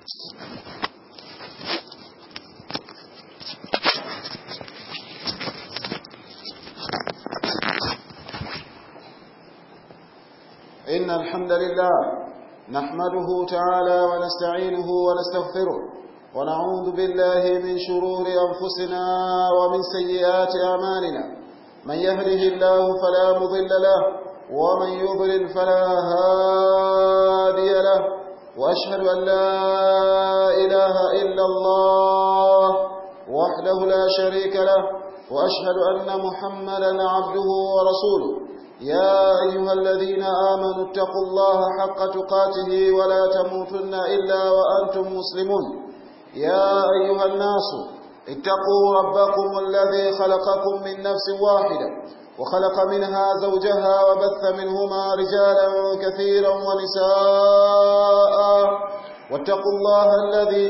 إن الحمد لله نحمده تعالى ونستعينه ونستغفره ونعوذ بالله من شرور أنفسنا ومن سيئات أعمالنا من يهده الله فلا مضل له ومن يضلل فلا هادي له وأشهد أن لا إله إلا الله وحده لا شريك له وأشهد أن محمدا عبده ورسوله يا أيها الذين آمنوا اتقوا الله حق تقاته ولا تموتن إلا وأنتم مسلمون يا أيها الناس اتقوا ربكم الذي خلقكم من نفس واحدة وخلق منها زوجها وبث منهما رجالا كثيرا ونساء واتقوا الله الذي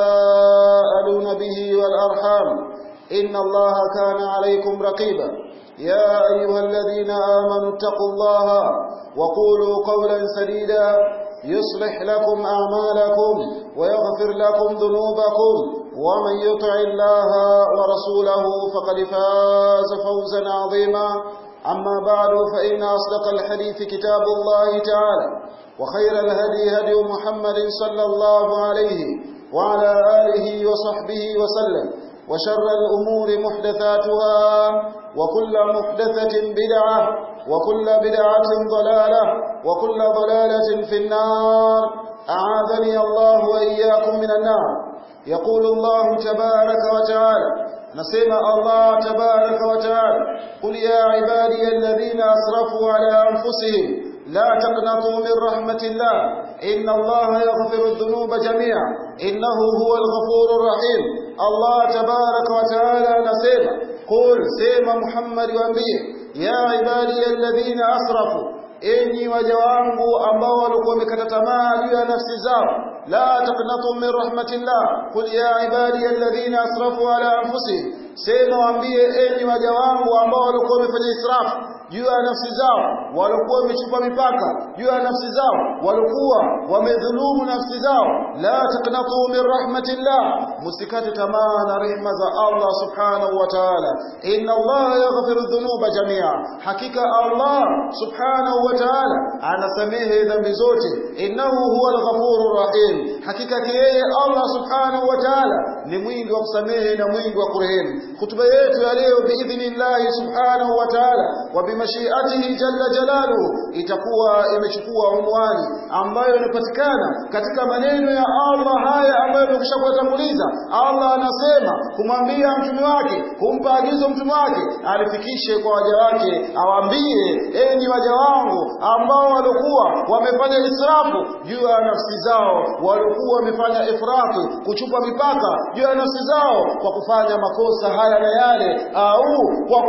تساءلون به والأرحام إن الله كان عليكم رقيبا يا أيها الذين آمنوا اتقوا الله وقولوا قولا سديدا يصلح لكم أعمالكم ويغفر لكم ذنوبكم ومن يطع الله ورسوله فقد فاز فوزا عظيما أما بعد فإن أصدق الحديث كتاب الله تعالى وخير الهدي هدي محمد صلى الله عليه وعلى آله وصحبه وسلم وشر الأمور محدثاتها وكل محدثة بدعة وكل بدعة ضلالة وكل ضلالة في النار أعاذني الله وإياكم من النار يقول الله تبارك وتعالى نسمع الله تبارك وتعالى قل يا عبادي الذين أسرفوا على أنفسهم لا تقنطوا من رحمة الله إن الله يغفر الذنوب جميعا إنه هو الغفور الرحيم الله تبارك وتعالى نسمع قل سيما محمد وانبيه يا عبادي الذين أسرفوا enyi waja wangu ambao walikuwa wamekata tamaa juu ya nafsi zao la taqnatu min rahmatillah qul ya ibadi alladhina asrafu ala anfusihim sema waambie enyi waja wangu ambao walikuwa wamefanya israfu juu ya nafsi zao walikuwa wamechupa mipaka juu ya nafsi zao walikuwa wamedhulumu nafsi zao la taqnatu min rahmatillah musikate tamaa na rehema za Allah subhanahu wa ta'ala inna Allah yaghfiru dhunuba jamia hakika Allah subhanahu wa ta'ala anasamehe dhambi zote innahu huwa al-ghafurur rahim hakika yeye Allah subhanahu wa ta'ala ni mwingi wa kusamehe na mwingi wa kurehemu hutuba yetu ya leo biidhnillah subhanahu wa ta'ala wa bimashiatihi jalla jalaluhu itakuwa imechukua unwani ambayo inapatikana katika maneno ya Allah haya ambayo tumekwisha kuyatanguliza Allah anasema kumwambia mtume wake kumpa agizo mtume wake alifikishe kwa waja wake awaambie enyi waja wangu ambao walikuwa wamefanya israfu juu ya nafsi zao walikuwa wamefanya ifrati kuchupa mipaka juu ya nafsi zao kwa kufanya makosa haya na yale au kwa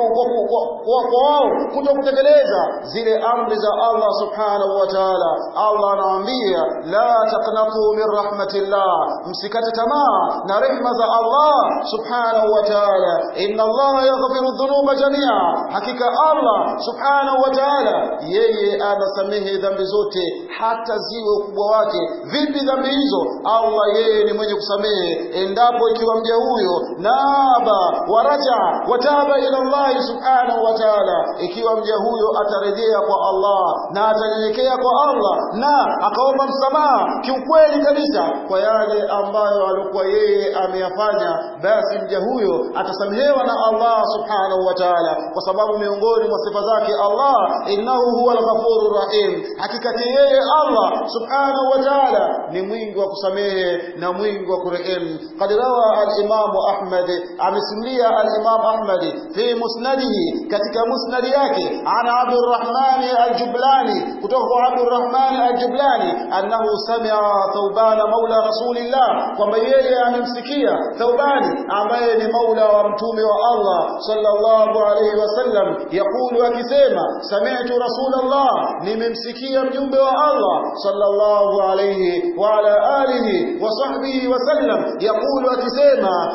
kwa wao kuto kutekeleza zile amri za Allah subhanahu wa ta'ala Allah anawaambia la taqnatu min rahmatillah msikate tamaa na rehma za Allah subhanahu wa ta'ala inna Allah yaghfiru dhunuba jamia hakika Allah subhanahu wa ta'ala yeye anasamehe dhambi zote hata ziwe ukubwa wake vipi dhambi hizo Allah yeye ni mwenye kusamehe endapo ikiwa mja huyo naba waraja wataba ila Allah subhanahu wa ta'ala ikiwa mja huyo atarejea kwa Allah na atanyenyekea kwa Allah na akaomba msamaha kiukweli kabisa kwa yale ambayo alikuwa yeye ameyafanya basi mja huyo atasamehewa na Allah subhanahu wa ta'ala kwa sababu miongoni mwa sifa zake Allah innahu huwa al-ghafurur rahim hakika yeye Allah subhanahu wa ta'ala ni mwingi wa kusamehe na mwingi wa kurehemu qad rawa al-imam Ahmad amesimulia al-imam Ahmad fi musnadihi katika musnadi yake ana Abdurrahman al-Jublani kutoka kwa Abdurrahman al-Jublani annahu sami'a Thawban maula Rasulillah kwamba yeye amemsikia Thawbani ambaye ni maula wa mtume wa Allah sallallahu alayhi wasallam yakulu akisema sami'tu Rasulullah nimemsikia mjumbe wa Allah sallallahu alayhi wa ala alihi wa sahbihi wasallam yaqulu akisema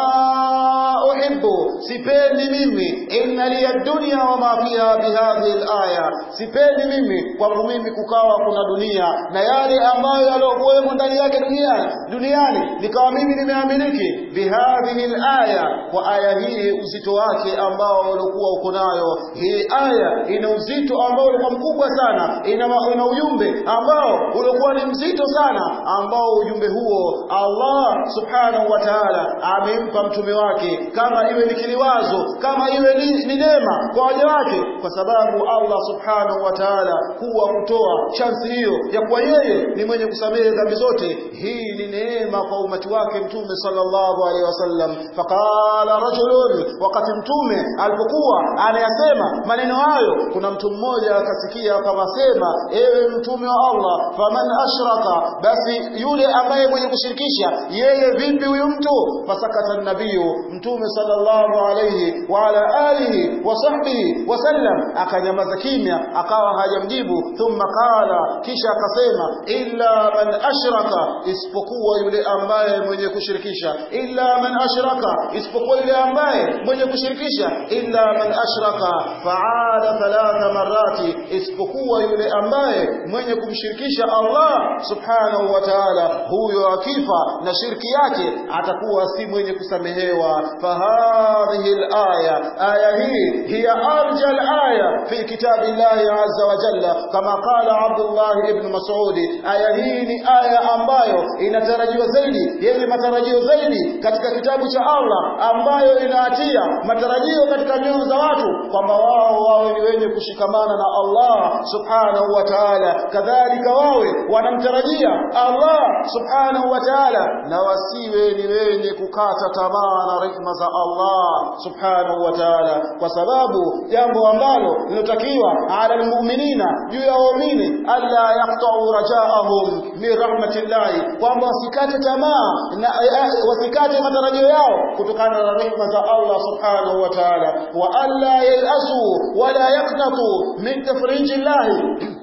ma uhibbu sipendi mimi inna liya dunya wa ma fiha bihadhihi alaya sipendi mimi kwangu mimi kukawa kuna dunia na yale ambayo yaliokuwemo ndani yake duniani duniani nikawa mimi nimeamiliki bihadhihi alaya kwa aya hii uzito wake ambao ulikuwa uko nayo hii aya ina uzito ambao ulikuwa mkubwa sana ina, ina ujumbe ambao ulikuwa ni mzito sana ambao ujumbe huo Allah subhanahu wa ta'ala amempa mtume wake kama iwe ni kiliwazo kama iwe ni, ni neema kwa waja wake kwa sababu Allah subhanahu wa ta'ala huwa kutoa chansi hiyo ya kuwa yeye ni mwenye kusamehe dhambi zote hii ni neema kwa umati wake mtume sallallahu alaihi wasallam faqala rajulun wakati mtume alipokuwa anayasema maneno hayo kuna mtu mmoja akasikia akawasema ewe mtume wa Allah faman ashraka basi yule ambaye mwenye kushirikisha yeye vipi huyu mtu fasakata nabiyu mtume sallallahu alayhi wa ala alihi wa sahbihi wasallam akanyamaza kimya akawa hajamjibu thumma qala kisha akasema illa man ashraka isipokuwa yule ambaye mwenye kushirikisha illa man ashraka isipokuwa yule ambaye mwenye kushirikisha illa man ashraka faada thalatha marati isipokuwa yule ambaye mwenye kumshirikisha Allah subhanahu wa ta'ala huyo akifa na shirki yake atakuwa si mwenye kusamehewa fahadhihi alaya aya hii hiya arja alaya fi kitabillahi azza wa jalla kama qala Abdullah ibn Mas'ud aya hii ni aya ambayo inatarajiwa zaidi yenye matarajio zaidi katika kitabu cha Allah ambayo inaatia matarajio katika nyoyo za watu kwamba wao wawe ni wenye kushikamana na Allah subhanahu wa ta'ala kadhalika wawe wanamtarajia Allah subhanahu wa ta'ala na wasiwe ni wenye kukata tamaa na rehema za Allah subhanahu wa ta'ala kwa sababu jambo ambalo linatakiwa ala almu'minina juu ya waumini alla yaqta'u rajaahum min rahmatillahi kwamba wasikate tamaa na wasikate matarajio yao kutokana na rehema za Allah subhanahu wa ta'ala wa alla yayasu wala yaqnatu min tafrijillahi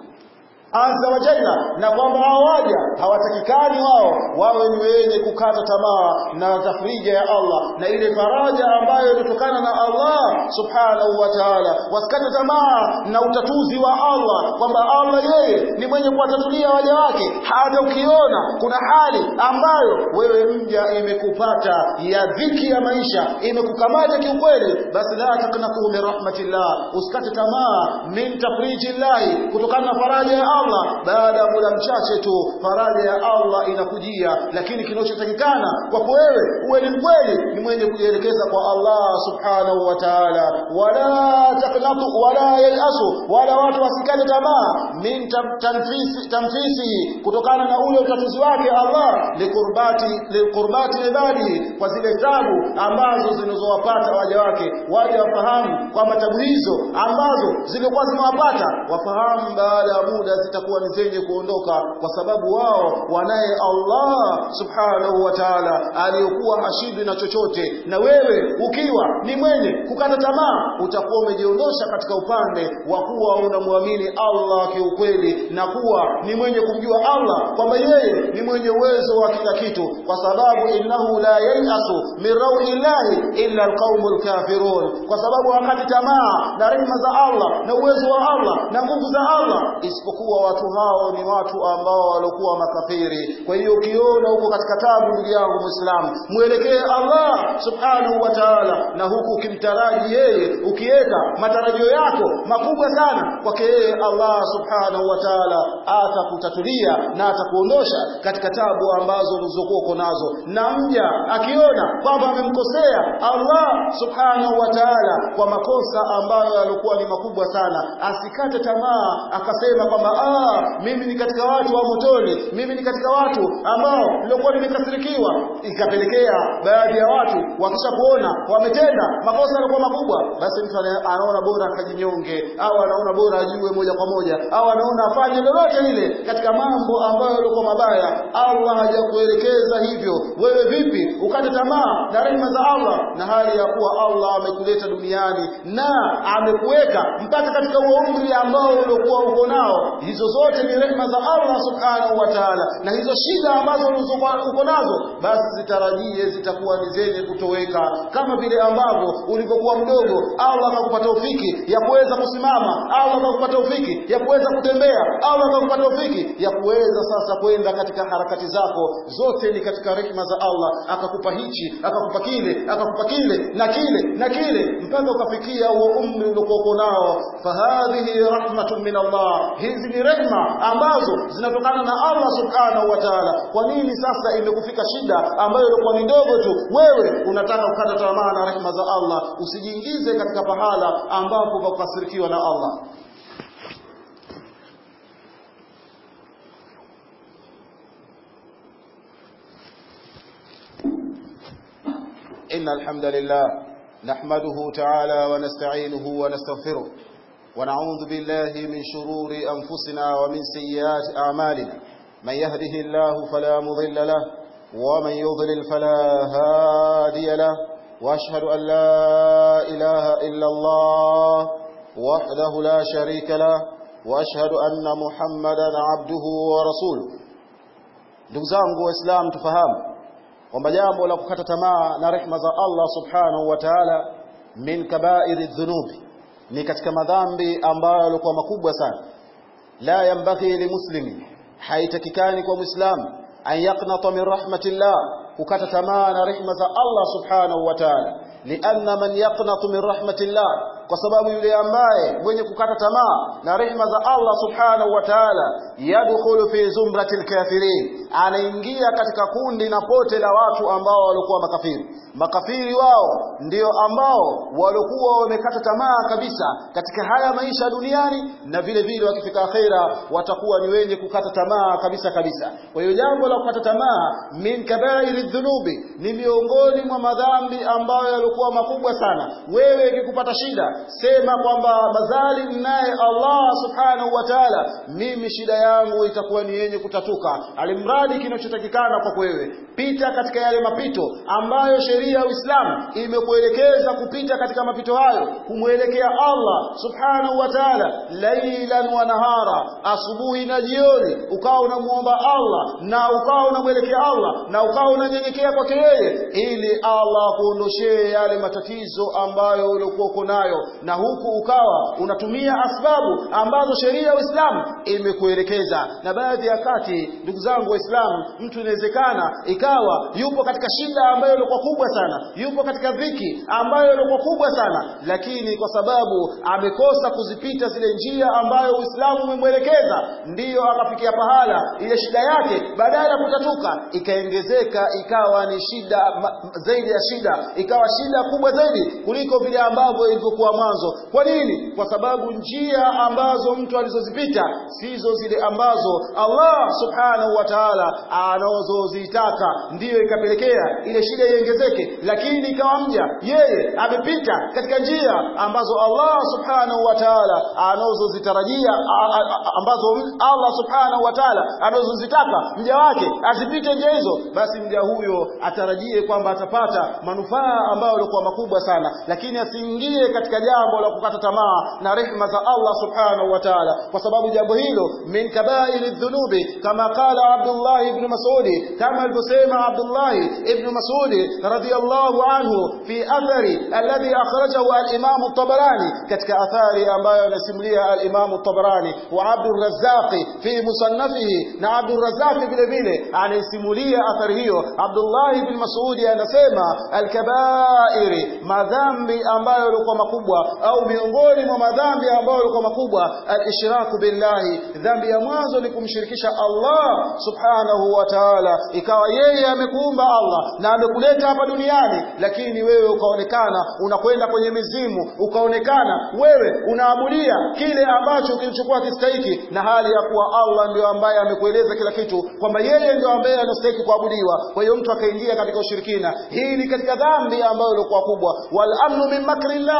azza wa jalla na kwamba hawaja hawatakikani wao wawe ni wenye kukata tamaa na tafrija ya Allah na ile faraja ambayo inatokana na Allah subhanahu wa ta'ala wasikate tamaa na utatuzi wa Allah kwamba Allah yeye ni mwenye kuwatatulia waja wake hata ukiona kuna hali ambayo wewe mja imekupata ya dhiki ya maisha imekukamata kiukweli basi la taknatu min rahmatillah usikate tamaa min tafrijillahi kutokana na faraja ya Allah baada ya muda mchache tu faraja ya Allah inakujia lakini kinachotakikana kwako wewe uwe ni mkweli ni mwenye kujielekeza kwa Allah subhanahu wa ta'ala wala taqnatu wala yayasu wala watu wasikate tamaa min tanfisi tanfisi kutokana na ule utatuzi wake Allah likurbati likurbati ibadi kwa zile tabu ambazo zinazowapata waja wake waje wafahamu kwamba tabu hizo ambazo zilikuwa zimewapata wafahamu baada ya muda zitakuwa ni zenye kuondoka kwa sababu wao wanaye Allah subhanahu wa ta'ala aliyokuwa hashindwi na chochote na wewe ukiwa ni mwenye kukata tamaa utakuwa umejiondosha katika upande wa kuwa unamwamini Allah kiukweli na kuwa ni mwenye kumjua Allah kwamba yeye ni mwenye uwezo wa kila kitu kwa sababu innahu la yayasu min rauhillahi illa alqaumul kafirun kwa sababu wakati tamaa na rehema za Allah na uwezo wa Allah na nguvu za Allah isipokuwa watu hao ni watu ambao walikuwa makafiri kwa hiyo ukiona huko katika tabu ndugu yangu muislamu mwelekee Allah subhanahu wa ta'ala na huku ukimtaraji yeye ukiweka matarajio yako makubwa sana kwake yeye Allah subhanahu wa ta'ala atakutatulia na atakuondosha katika tabu ambazo ulizokuwa uko nazo na mja akiona kwamba amemkosea Allah subhanahu wa ta'ala kwa makosa ambayo yalikuwa ni makubwa sana asikate tamaa akasema kwamba ah mimi ni katika watu wa motoni mimi ni katika watu ambao nilikuwa nimekasirikiwa ikapelekea baadhi ya watu wakisha kuona wametenda makosa yalikuwa makubwa basi mtu anaona bora akajinyonge au anaona bora ajue moja kwa moja au anaona afanye lolote lile katika mambo ambayo yalikuwa mabaya Allah hajakuelekeza hivyo wewe vipi ukate tamaa na rehema za Allah na hali ya kuwa Allah amekuleta duniani na amekuweka mpaka katika huo umri ambao uliokuwa uko nao hizo zote ni rehma za Allah subhanahu wa ta'ala na hizo shida ambazo uko nazo basi zitarajie zitakuwa ni zenye kutoweka kama vile ambavyo ulivyokuwa mdogo Allah akakupa taufiki ya kuweza kusimama Allah akakupa taufiki ya kuweza kutembea Allah akakupa taufiki ya kuweza sasa kwenda katika harakati zako zote ni katika rehma za Allah akakupa hichi akakupa kile akakupa kile na kile na kile mpaka ukafikia huo umri uliokuwa nao fahadhihi rahmatun min Allah hizi ni rehma ambazo zinatokana na Allah subhanahu wa ta'ala kwa nini sasa imekufika shida ambayo ilikuwa ni ndogo tu wewe unataka kukata tamaa na rehma za Allah usijiingize katika pahala ambapo pakukasirikiwa na Allah إن الحمد لله نحمده تعالى ونستعينه ونستغفره ونعوذ بالله من شرور أنفسنا ومن سيئات أعمالنا من يهده الله فلا مضل له ومن يضلل فلا هادي له وأشهد أن لا إله إلا الله وحده لا شريك له وأشهد أن محمدا عبده ورسوله ndugu zangu waislamu tufahamu kwamba jambo la kukata tamaa na rehma za Allah subhanahu wa ta'ala min kabairi dhunubi ni katika madhambi ambayo yalikuwa makubwa sana la yambaghi limuslimi haitakikani kwa muislamu an yaqnata min rahmatillah kukata tamaa na rehma za Allah subhanahu wa ta'ala lianna man yaqnatu min rahmatillah kwa sababu yule ambaye mwenye kukata tamaa na rehma za Allah subhanahu wa ta'ala yadkhulu fi zumratil kafirin anaingia katika kundi na pote la watu ambao walikuwa makafiri makafiri wao ndio ambao walikuwa wamekata tamaa kabisa katika haya maisha duniani na vile vile wakifika akhera watakuwa ni wenye kukata tamaa kabisa kabisa kwa hiyo jambo la kukata tamaa min kabairi dhunubi ni miongoni mwa madhambi ambayo yalikuwa makubwa sana wewe ikikupata shida sema kwamba mazali naye Allah subhanahu wa ta'ala mimi shida yangu itakuwa ni yenye kutatuka alimradi kinachotakikana kwa wewe pita katika yale mapito ambayo sheria ya Uislamu imekuelekeza kupita katika mapito hayo kumwelekea Allah subhanahu wa ta'ala lailan wa nahara asubuhi na jioni ukawa unamuomba Allah na ukawa unamwelekea Allah na ukawa unanyenyekea kwake yeye ili Allah kuondoshee yale matatizo ambayo uliokuwa uko nayo na huku ukawa unatumia asbabu ambazo sheria ya Uislamu imekuelekeza na baadhi ya kati ndugu zangu waislamu mtu inawezekana ikawa yupo katika shida ambayo ilikuwa kubwa sana yupo katika dhiki ambayo ilikuwa kubwa sana lakini kwa sababu amekosa kuzipita zile njia ambayo Uislamu umemwelekeza ndiyo akafikia pahala ile shida yake badala ya kutatuka ikaongezeka ikawa ni shida ma, zaidi ya shida ikawa shida kubwa zaidi kuliko vile ambavyo ilivyokuwa mwanzo kwa nini kwa sababu njia ambazo mtu alizozipita sizo zile ambazo Allah subhanahu wa ta'ala anazozitaka ndiyo ikapelekea ile shida iongezeke lakini ikawa mja yeye amepita katika njia ambazo Allah subhanahu wa ta'ala anazozitarajia ambazo Allah subhanahu wa ta'ala anazozitaka mja wake azipite njia hizo basi mja huyo atarajie kwamba atapata manufaa ambayo yalikuwa makubwa sana lakini asiingie katika jambo la kukata tamaa na rehma za Allah subhanahu wa ta'ala kwa sababu jambo hilo min kabairi dhunubi kama qala Abdullah ibn Mas'ud kama alivyosema Abdullah ibn Mas'ud radiyallahu anhu fi athari alladhi akhrajahu al-Imam at-Tabarani katika athari ambayo anasimulia al-Imam at-Tabarani wa Abdul Razzaq fi musannafihi na Abdul Razzaq vile vile anaisimulia athari hiyo Abdullah ibn Mas'ud anasema al-kabairi madhambi ambayo yalikuwa makubwa au miongoni mwa madhambi ambayo yalikuwa makubwa al-ishraku billahi dhambi ya mwanzo ni kumshirikisha Allah subhanahu wa ta'ala ikawa yeye amekuumba Allah na amekuleta hapa duniani lakini wewe ukaonekana unakwenda kwenye mizimu ukaonekana wewe unaabudia kile ambacho kilichokuwa kistahiki na hali ya kuwa Allah ndio ambaye amekueleza kila kitu kwamba yeye ndio ambaye anastahili kuabudiwa kwa hiyo mtu akaingia katika ushirikina hii ni katika dhambi ambayo ilikuwa kubwa wal amnu min makrillahi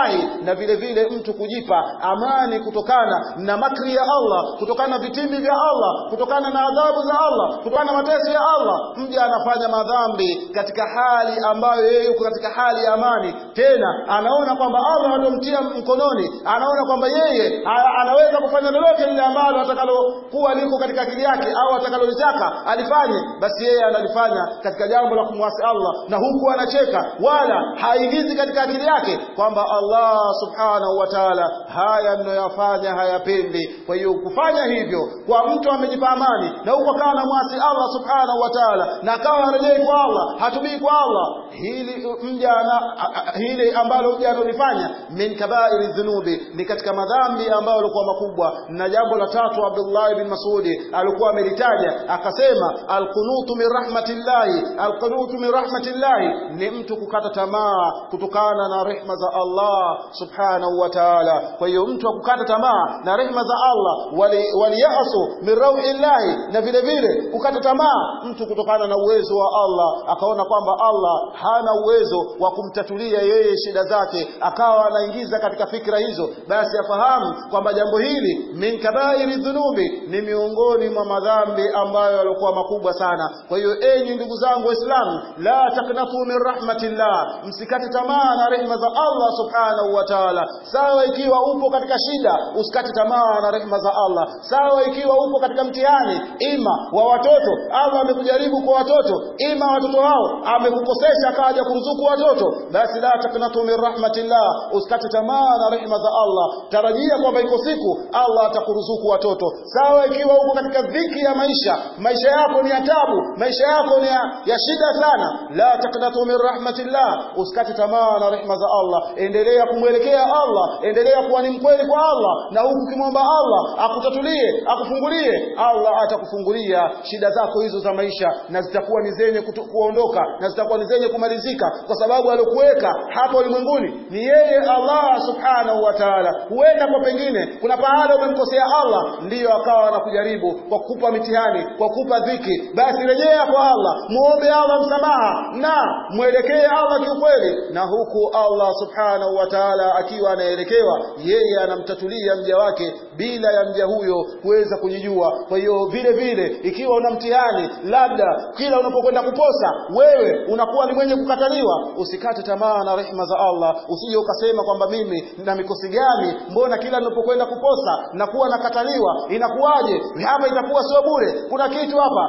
na vile vile mtu kujipa amani kutokana na makri ya Allah kutokana na vitimbi vya Allah kutokana na adhabu za Allah kutokana na mateso ya Allah mja anafanya madhambi katika hali ambayo yeye yuko katika hali ya amani tena anaona kwamba Allah atomtia mkononi anaona kwamba yeye a- anaweza kufanya lolote lile ambalo atakalokuwa liko katika akili yake au atakalolitaka alifanye basi yeye analifanya katika jambo la kumwasi Allah na huku anacheka wala haingizi katika akili yake kwamba Allah subhanahu wa ta'ala haya mnayoyafanya hayapendi kwa hiyo kufanya hivyo kwa mtu amejipa amani na huko akawa anamwasi Allah subhanahu wa ta'ala na akawa harejei kwa Allah hatubii kwa Allah hili mja ana- a- a- hili ambalo mja analifanya min kabairi dhunubi ni katika madhambi ambayo yalikuwa makubwa na jambo la tatu Abdullah bin Masudi alikuwa amelitaja akasema alqunutu min rahmatillahi alqunutu min rahmatillahi ni mtu kukata tamaa kutokana na rehma za Allah subhanahu wa ta'ala kwa hiyo mtu akukata tamaa na rehma za Allah wali waliyasu min rauhillahi na vile vile kukata tamaa mtu kutokana na uwezo wa Allah akaona kwamba Allah hana uwezo wa kumtatulia yeye shida zake akawa anaingiza katika fikra hizo basi afahamu kwamba jambo hili min kabairi dhunubi ni miongoni mwa madhambi ambayo yalikuwa makubwa sana kwa hiyo enyi ndugu zangu waislamu la taknatu min rahmatillah msikate tamaa na rehma za Allah subhanahu wa ta'ala sawa ikiwa upo katika shida usikate tamaa na rehma za Allah sawa ikiwa upo katika mtihani ima wa watoto Allah amekujaribu kwa watoto ima watoto hao amekukosesha akaja kuruzuku watoto basi la taknatu min rahmatillah usikate tamaa na rehma za Allah tarajia kwamba iko siku Allah atakuruzuku watoto sawa ikiwa uko katika dhiki ya maisha maisha yako ni ya tabu maisha yako ni ya, ya shida sana la taknatu min rahmatillah usikate tamaa na rehma za Allah endelea kumwelekea Allah endelea kuwa ni mkweli kwa Allah na huku ukimwomba Allah akutatulie akufungulie Allah atakufungulia shida zako hizo za maisha na zitakuwa ni zenye kutu- kuondoka na zitakuwa ni zenye kumalizika kwa sababu aliokuweka hapa ulimwenguni ni yeye Allah subhanahu wa ta'ala huenda kwa pengine kuna pahala umemkosea Allah ndiyo akawa anakujaribu kwa kukupa mitihani kwa kukupa dhiki basi rejea kwa Allah muombe Allah msamaha na mwelekee Allah kiukweli na huku Allah subhanahu wa ta'ala akiwa anaelekewa yeye anamtatulia mja wake bila ya mja huyo kuweza kujijua kwa hiyo vile vile ikiwa una mtihani labda kila unapokwenda kuposa wewe unakuwa ni mwenye kukataliwa usikate tamaa na rehema za Allah usije ukasema kwamba mimi na mikosi gani mbona kila ninapokwenda kuposa nakuwa nakataliwa inakuwaje hapa itakuwa sio bure kuna kitu hapa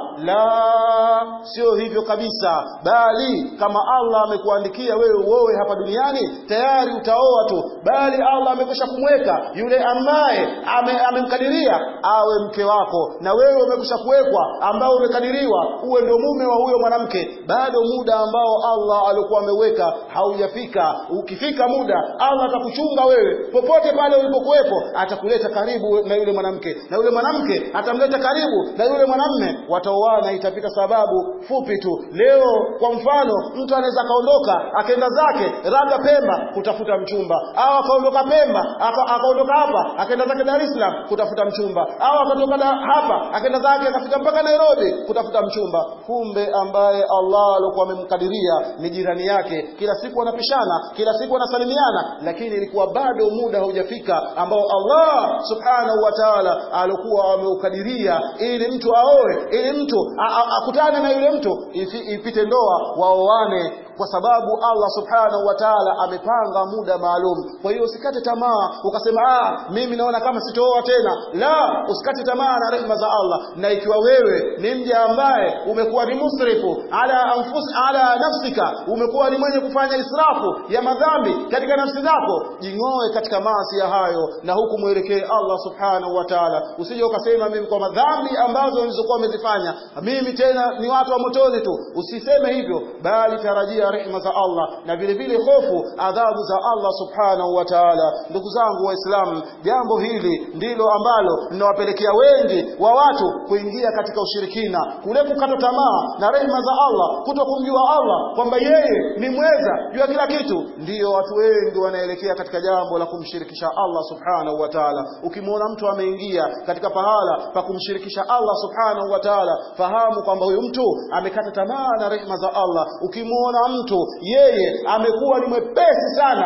la sio hivyo kabisa bali kama Allah amekuandikia wewe uoe hapa duniani tayari utaoa tu bali Allah amekwisha kumweka yule ambaye ame- amemkadiria awe mke wako na wewe umekwisha kuwekwa ambao umekadiriwa uwe ndio mume wa huyo mwanamke bado muda ambao Allah alikuwa ameweka haujafika ukifika muda Allah atakuchunga wewe popote pale ulipokuwepo atakuleta karibu na yule mwanamke na yule mwanamke atamleta karibu na yule mwanamme wataoana itapita sababu fupi tu leo kwa mfano mtu anaweza akaondoka akaenda zake labda Pemba kutafuta mchumba au akaondoka Pemba aka- akaondoka hapa akaenda zake Dar es Salaam kutafuta mchumba au akatoka da- hapa akaenda zake akafika mpaka Nairobi kutafuta mchumba kumbe ambaye Allah alikuwa amemkadiria ni jirani yake kila siku wanapishana kila siku wanasalimiana lakini ilikuwa bado muda haujafika ambao Allah subhanahu wa ta'ala alikuwa ameukadiria ili mtu aoe ili mtu a- a- akutane na yule mtu ifi- ipite ndoa waoane kwa sababu Allah subhanahu wa ta'ala amepanga muda maalum kwa hiyo usikate tamaa ukasema ah mimi naona kama sitooa tena la usikate tamaa na rehema za Allah na ikiwa wewe ni mja ambaye umekuwa ni musrifu ala anfus ala nafsika umekuwa ni mwenye kufanya israfu ya madhambi katika nafsi zako jing'oe katika maasi ya hayo na huku mwelekee Allah subhanahu wa ta'ala usije ukasema mimi kwa madhambi ambazo nilizokuwa umezifanya mimi tena ni watu wa motoni tu usiseme hivyo bali tarajia rehema za Allah na vile vile hofu adhabu za Allah subhanahu wa ta'ala ndugu zangu waislamu jambo hili ndilo ambalo linawapelekea wengi wa watu kuingia katika ushirikina kule kukata tamaa na rehema za Allah kuto kumjua Allah kwamba yeye ni mweza juu ya kila kitu ndiyo watu wengi wanaelekea katika jambo la kumshirikisha Allah subhanahu wa ta'ala ukimwona mtu ameingia katika pahala pa kumshirikisha Allah subhanahu wa ta'ala fahamu kwamba huyu mtu amekata tamaa na rehema za Allah ukimwona mtu yeye amekuwa ni mwepesi sana wa kufanya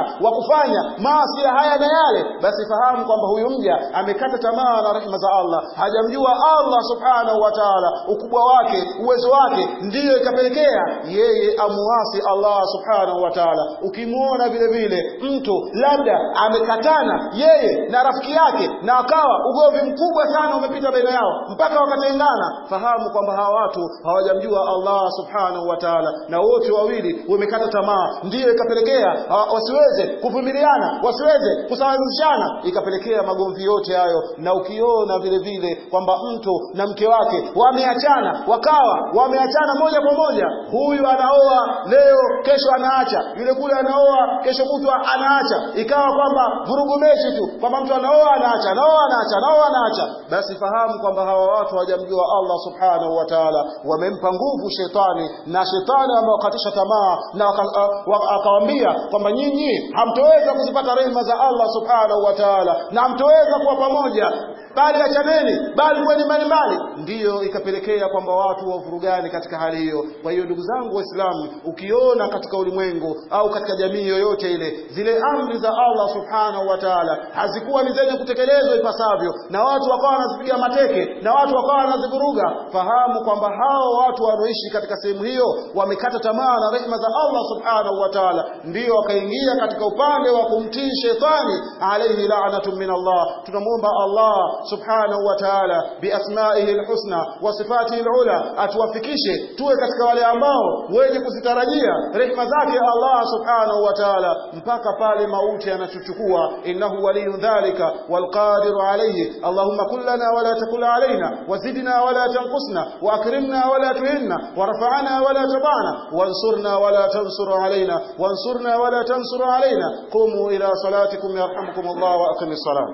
kufanya maasi haya na yale basi fahamu kwamba huyu mja amekata tamaa na rehema za Allah hajamjua Allah subhanahu wa ta'ala ukubwa wake uwezo wake ndiyo ikapelekea yeye amuasi Allah subhanahu wa ta'ala ukimwona vile vile mtu labda amekatana yeye na rafiki yake na akawa ugomvi mkubwa sana umepita baina yao mpaka wakatengana fahamu kwamba hawa watu hawajamjua Allah subhanahu wa ta'ala na wote wawili wamekata tamaa ndiyo ikapelekea wasiweze kuvumiliana wasiweze kusawazishana ikapelekea magomvi yote hayo na ukiona vile vile kwamba mtu na mke wake wameachana wakawa wameachana moja kwa moja huyu anaoa leo kesho anaacha yule kule anaoa kesho kutwa anaacha ikawa kwamba vurugu mechi tu kwamba mtu anaoa anaacha anaoa anaacha anaoa anaacha basi fahamu kwamba hawa watu hawajamjua Allah subhanahu wa ta'ala wamempa nguvu shetani na shetani amewakatisha tamaa na akawambia kwamba nyinyi hamtoweza kuzipata rehema za Allah subhanahu wa ta'ala na hamtoweza kuwa pamoja bali achaneni bali kweni mbalimbali ndiyo ikapelekea kwamba watu wavurugani katika hali hiyo kwa hiyo ndugu zangu waislamu ukiona katika ulimwengu au katika jamii yoyote ile zile amri za Allah subhanahu wa ta'ala hazikuwa ni zenye kutekelezwa ipasavyo na watu wakawa wanazipiga mateke na watu wakawa wanazivuruga fahamu kwamba hao watu wanaoishi katika sehemu hiyo wamekata tamaa na rehema za Allah subhanahu wa ta'ala ndiyo wakaingia katika upande wa kumtii shetani alayhi la'natun min Allah tunamwomba Allah subhanahu wa ta'ala biasmaihi alhusna wa sifatihi alula atuwafikishe tuwe katika wale ambao wenye kuzitarajia rehema zake Allah subhanahu wa ta'ala mpaka pale mauti yanatuchukua innahu waliyun dhalika walqadiru alayhi allahumma kullana wala takul alaina wazidna wala tanqusna واكرمنا ولا تهنا ورفعنا ولا تضعنا وانصرنا ولا تنصر علينا وانصرنا ولا تنصر علينا قوموا الى صلاتكم يرحمكم الله واقم الصلاه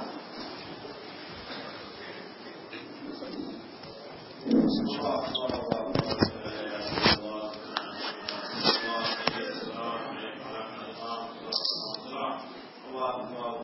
Allah